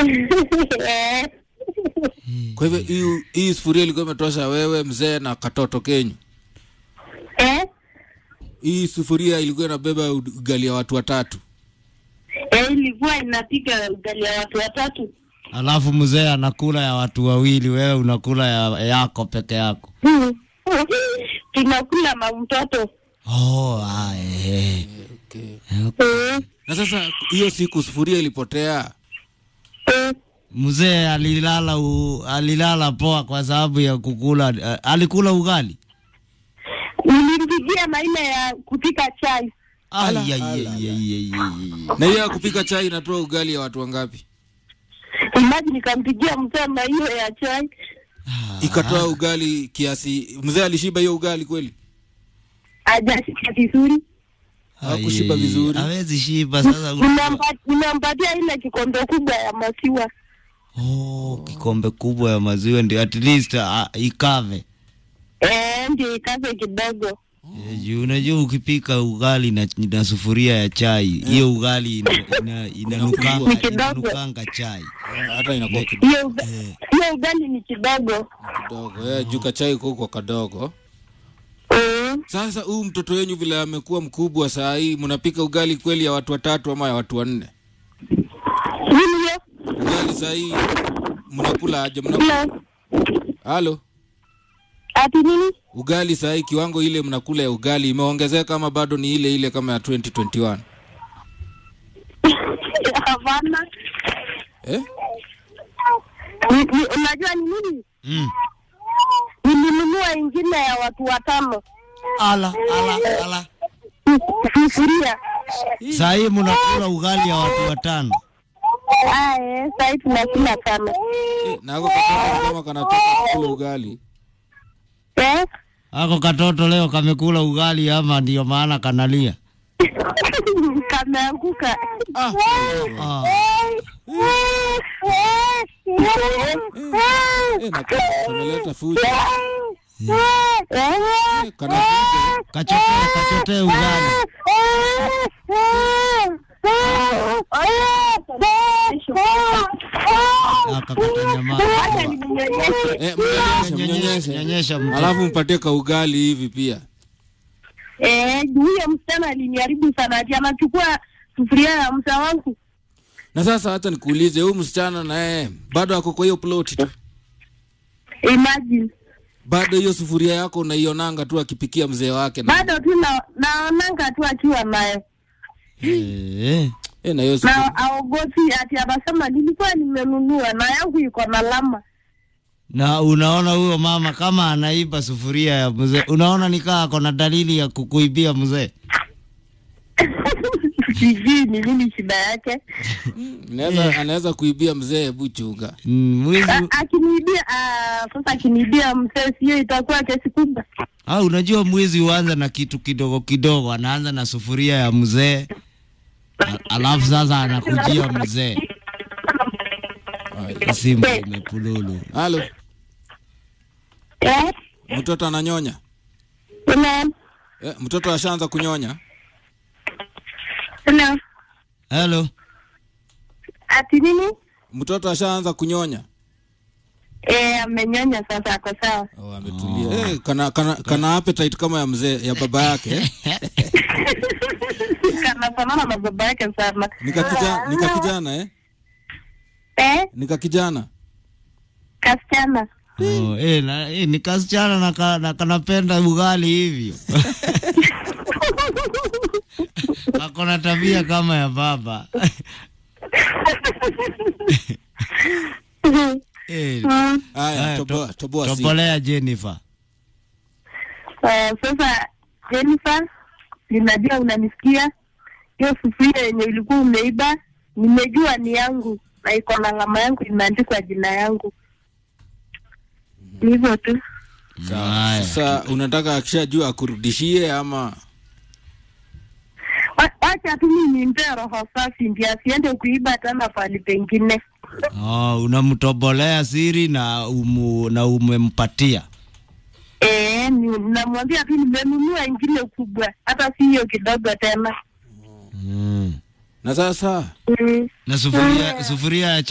Eh. Kwa hivyo hii hii sufuria ilikuwa imetosha wewe mzee na katoto kenyu. Eh? Hii sufuria ilikuwa inabeba ugali ya watu watatu. Eh, ilikuwa inapika ugali ya watu watatu. Alafu mzee anakula ya watu wawili, wewe unakula ya yako peke yako. Hmm. Tunakula na mtoto. Oh, ah, eh. Okay. Eh. Na sasa hiyo siku sufuria ilipotea. Eh. Mzee alilala u, alilala poa kwa sababu ya kukula uh, alikula ugali. Nilimpigia maina ya kupika chai. Ai, Ala, ai, ala, ai, ala. ai, ai, ai. Na hiyo ya kupika chai inatoa ugali ya watu wangapi? Imaji nikampigia mzee na hiyo ya chai. Ikatoa ugali kiasi. Mzee alishiba hiyo ugali kweli? Hajashika vizuri. Hakushiba Ai, vizuri. Hawezi shiba sasa. una- Nimempa- Nimempatia ile kikombe kubwa ya maziwa. Oh, kikombe kubwa ya maziwa ndio at least uh, ikave. Eh, ndio ikaze kidogo. Eh, juu unajua ukipika ugali na, na sufuria ya chai hiyo ugali ina, ina, inanukanga, Ni kidogo. inanukanga chai Hata inakuwa kidogo. Hiyo uga- hiyo ugali ni kidogo. kidogo. Eh, juu kachai kuko kadogo. Mm. Sasa huyu mtoto wenyu vile amekuwa mkubwa saa hii, mnapika ugali kweli ya watu watatu ama ya watu wanne? Nini hiyo? Ugali saa hii mnakula aje? Mnakula Hello. halo, Ati nini? ugali saa hii kiwango ile mnakula ya ugali imeongezeka ama bado ni ile ile kama ya 2021? Hapana. Eh? Ni- ni- Unajua ni nini? mm. Nilinunua ingine ya watu watano. ala ala ala Sufuria. saa hii mnakula ugali ya watu watano Ah, eh, sasa tunakula sana. Eh, na ako katoto kama kanatoka kukula ugali. Eh? ako katoto leo kamekula ugali ama ndio maana kanalia Kameanguka. Ah, ah. eh, na ka- kameleta fujo. Eh? Eh, kana fujo. kachotee kachotee ugali akakata nyamaza Acha nimnyonyeshe. Eh, mnyonyeshe, mnyonyeshe. nyonyesha mtoto Alafu mpatie ka ugali hivi pia. Eh, huyo msichana aliniharibu sana ati anachukua sufuria ya msa wangu. Na sasa hata nikuulize, huyu msichana naye bado ako kwa hiyo ploti tu, Imagine. bado hiyo sufuria yako unaionanga tu akipikia mzee wake na, Bado tu na naonanga tu akiwa naye. Eh, eh, na hiyo sufuria. Na aogopi ati anasema nilikuwa nimenunua na yangu iko na lama. na unaona huyo mama kama anaiba sufuria ya mzee unaona nikaa ako na dalili ya kukuibia mzee Sijui ni nini shida yake. Anaweza anaweza kuibia mzee, hebu chunga. Mm, mwizi A- Akiniibia ah, sasa akiniibia mzee sio itakuwa kesi kubwa. Ah, unajua mwizi huanza na kitu kidogo kidogo, anaanza na sufuria ya mzee, a- alafu sasa anakujia mzee. Simu imepululu. Halo, Eh? mtoto ananyonya? Hello. Eh, mtoto ashaanza kunyonya? Hello. Hello. Ati nini? Mtoto ashaanza kunyonya? Eh, amenyonya sasa ako sawa. Oh, ametulia. Eh, kana, kana, kana appetite kama ya mzee ya baba yake eh? Kanafanana na baba yake sana. Nika kijana, nika kijana eh? Eh? Nika kijana. Kasichana. Oh, eh, na, eh, ni kasichana na, ka, na kanapenda ugali hivyo. Ako na tabia kama ya baba. eh, Mm. Haya, Haya, toboa, toboa si. tobolea Jennifer. Eh, sasa Jennifer, ninajua unanisikia. Hiyo sufuria yenye ulikuwa umeiba, nimejua ni yangu na iko na alama yangu imeandikwa jina yangu. Ni hivyo tu. Sawa. Haya. Sasa unataka akishajua akurudishie ama Wa- Wacha tu mimi nimpe roho safi ndio asiende kuiba tena pahali pengine. Oh, unamtobolea siri na umu, na umempatia. Eh, ni- namwambia tu nimenunua ingine kubwa, hata si hiyo kidogo tena. Mm. na sasa Mm. Na sufuria sufuria ya